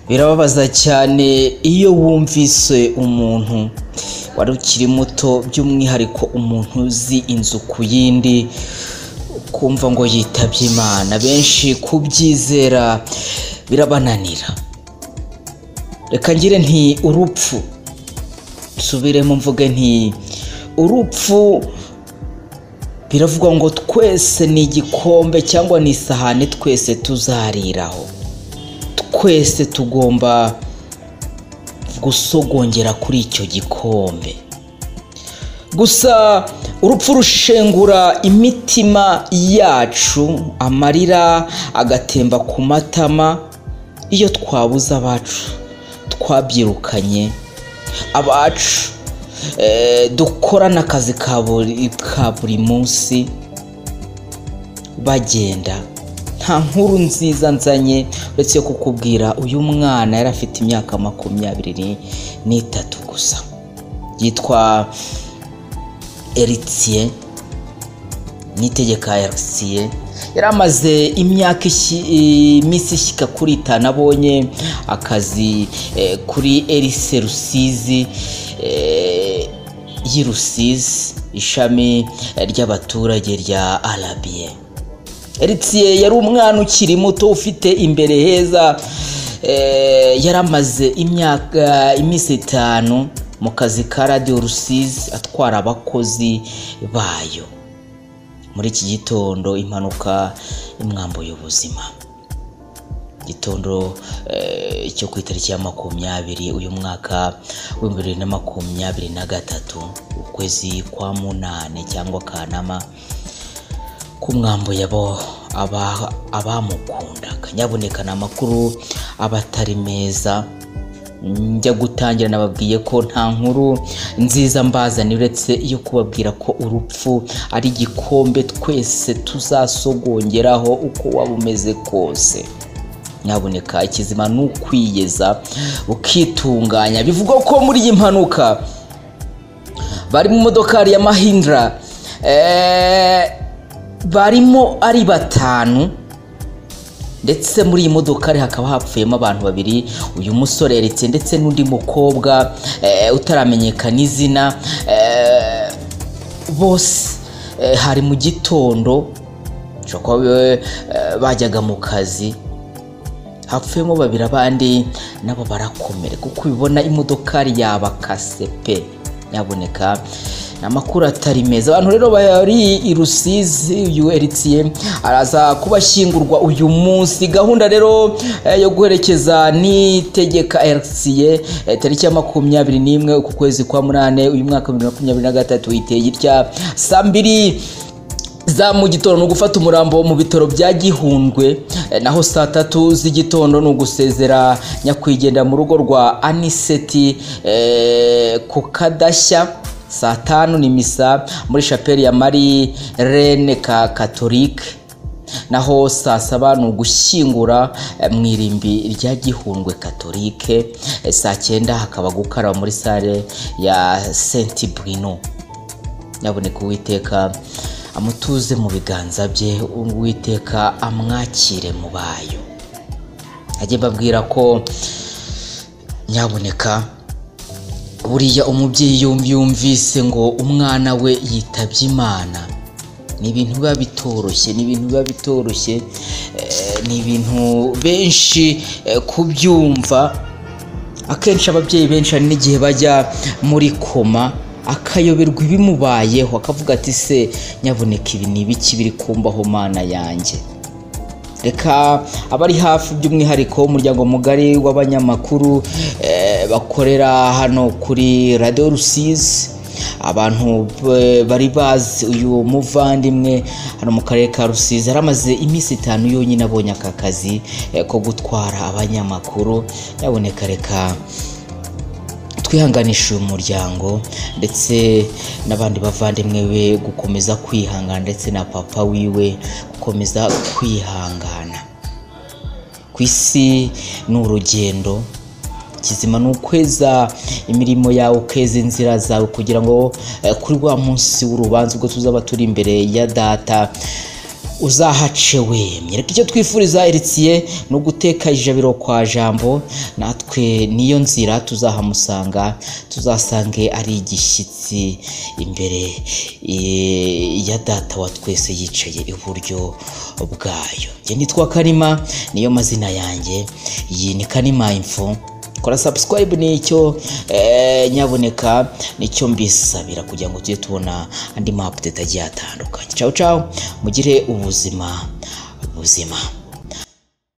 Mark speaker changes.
Speaker 1: birababaza cyane iyo wumvise umuntu wari ukiri muto by'umwihariko umuntu uzi inzu ku yindi kumva ngo yitabye imana benshi kubyizera birabananira reka ngire nti urupfu nsubiremo mvuge nti urupfu biravugwa ngo twese ni igikombe cyangwa ni isahani twese tuzariraho twese tugomba gusogongera kuri icyo gikombe gusa urupfu rushengura imitima yacu amarira agatemba ku matama iyo twabuze abacu twabyirukanye abacu dukorana akazi ka buri munsi bagenda nta nkuru nziza nzanye uretse kukubwira uyu mwana yari afite imyaka makumyabiri n'itatu gusa yitwa eritiye nitegeka eritiye yari amaze imyaka iminsi ishyika kuri itanu abonye akazi kuri erise rusizi y'i rusizi ishami ry'abaturage rya arabiye eritiye yari umwana ukiri muto ufite imbere heza yari amaze imyaka iminsi itanu mu kazi ka radiyo rusizi atwara abakozi bayo muri iki gitondo impanuka imwambuye ubuzima igitondo cyo ku itariki ya makumyabiri uyu mwaka w'ibihumbi bibiri na makumyabiri na gatatu ukwezi kwa munani cyangwa kanama kumwambuye abo abamukundaga nyaboneka ni amakuru aba atari meza njya gutangira nababwiye ko nta nkuru nziza mbazanira uretse iyo kubabwira ko urupfu ari igikombe twese tuzasogongeraho uko waba umeze kose nyaboneka ikizima ni ukwiyeza ukitunganya bivugwa ko muri iyi mpanuka bari mu modokari ya mahindra barimo ari batanu ndetse muri iyi modokari hakaba hapfuyemo abantu babiri uyu musore eretse ndetse n'undi mukobwa utaramenyekana izina bose hari mu gitondo bajyaga mu kazi hapfuyemo babiri abandi nabo barakomere kuko ubibona imodokari yabakase pe nyaboneka ni amakuru atari meza abantu rero bari i rusizi uyu eritiye araza kubashyingurwa uyu munsi gahunda rero yo guherekeza n'itegeka eritiye tariki ya makumyabiri n'imwe uku kwezi kwa munani uyu mwaka wa bibiri na makumyabiri na gatatu iteye itya saa mbiri za mu gitondo ni ugufata umurambo mu bitaro bya gihundwe naho saa tatu z'igitondo ni ugusezera nyakwigendera mu rugo rwa aniseti ku kadashya saa tanu ni misa muri shapeli ya mari rene ka katolike naho saa saba ni ugushyingura mu irimbi rya gihundwe katolike saa cyenda hakaba gukaraba muri sale ya senti burino nyaboneka uwiteka amutuze mu biganza bye uwiteka amwakire mu bayo ajye mbabwira ko nyaboneka buriya umubyeyi yumva yumvise ngo umwana we yitabye imana ni ibintu biba bitoroshye ni ibintu biba bitoroshye ni ibintu benshi kubyumva akenshi ababyeyi benshi hari n'igihe bajya muri koma akayoberwa ibimubayeho akavuga ati se nyaboneka ibi ni ibiki biri kumbaho mana yanjye reka abari hafi by'umwihariko umuryango mugari w'abanyamakuru bakorera hano kuri radiyo rusizi abantu bari bazi uyu muvandimwe hano mu karere ka rusizi yaramaze iminsi itanu yonyine abonye aka kazi ko gutwara abanyamakuru nyaboneka reka twihanganisha uyu muryango ndetse n'abandi bavandimwe be gukomeza kwihangana ndetse na papa wiwe gukomeza kwihangana ku isi ni urugendo kizima ni ukweza imirimo yawe ukeza inzira zawe kugira ngo kuri wa munsi w'urubanza ubwo tuzaba turi imbere ya data uzahace we mwereke icyo twifuriza Eritiye no guteka ijabiro kwa jambo natwe niyo nzira tuzahamusanga tuzasange ari igishyitsi imbere eh, ya data wa twese yicaye iburyo bwayo njye nitwa kanima niyo mazina yanjye iyi ni kanima info kora subscribe nicyo eh, nyaboneka nicyo mbisabira kugira ngo tujye tubona andi ma update agiye atandukanye ciao ciao mugire ubuzima buzima